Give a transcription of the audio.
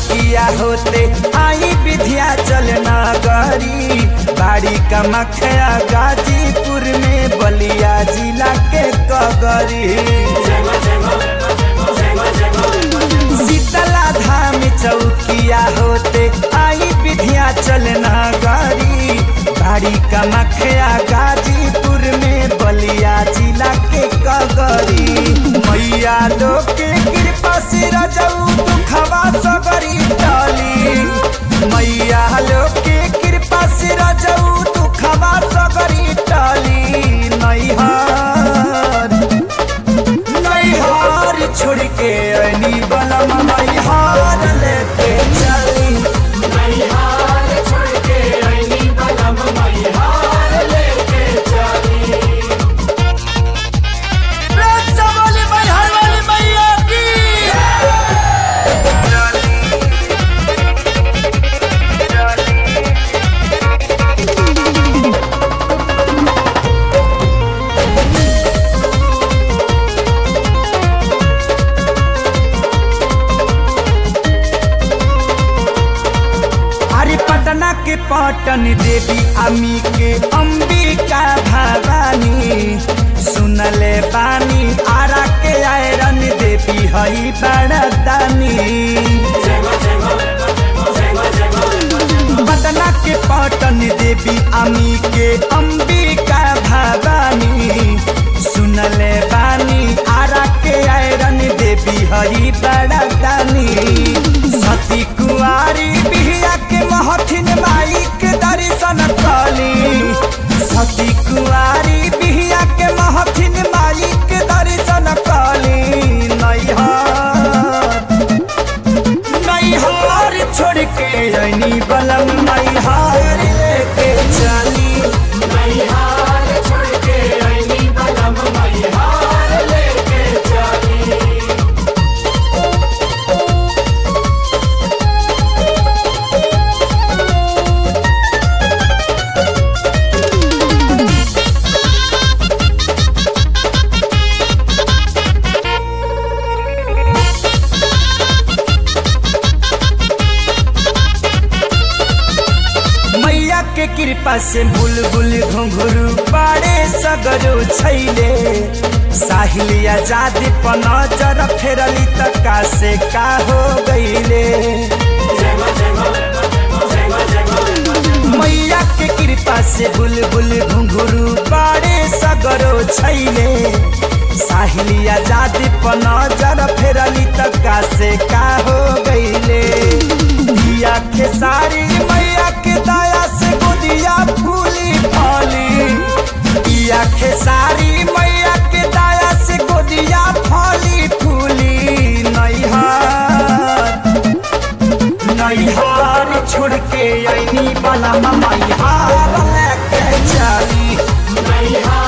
चौकिया होते आई विधिया चल नगरी बाड़ी का मखया गाजीपुर में बलिया जिला के कगरी शीतला धाम चौकिया होते आई विधिया चल नगरी बाड़ी का मखया गाजीपुर में बलिया जिला के कगरी मैया लोग के कृपा से रजऊ दुखवा सगरी टली मैया लोग के कृपा से रजऊ दुखवा सगरी टली नैहर नैहर छोड़ के अनी बलम नैहर लेके चली वाली मैहर वाली मैया की अरे पटना के पटन देवी अमी के अंबिका भवानी सुनले बानी आरा के आयरन देवी हई बड़दानी पटना के पटन देवी अमी के अंबिका भवानी सुनले बानी आरा के आयरन देवी हई बड़दानी सती कुआरी बिहिया के महथिन माई के दर्शन कली सती कुआरी बिहिया के महथिन माई के दर्शन कली नैहर नैहर छोड़ के अनी बलम नैहर लेके चली मैया के कृपा से बुलबुल घुंघरू पाड़े सगरो छैले साहिल आजाद पर नजर फेरली त का से का हो गईले मैया के कृपा से बुलबुल घुंघरू पाड़े सगरो छैले साहिल आजाद पर नजर फेरली त का से का हो गईले दिया के सारी मैया के दया से गोदिया फूली फली दिया के सारी मैया के दया से गोदिया फली फूली नैहर नैहर छोड़ के अनी बला मैहर लेके चली मैया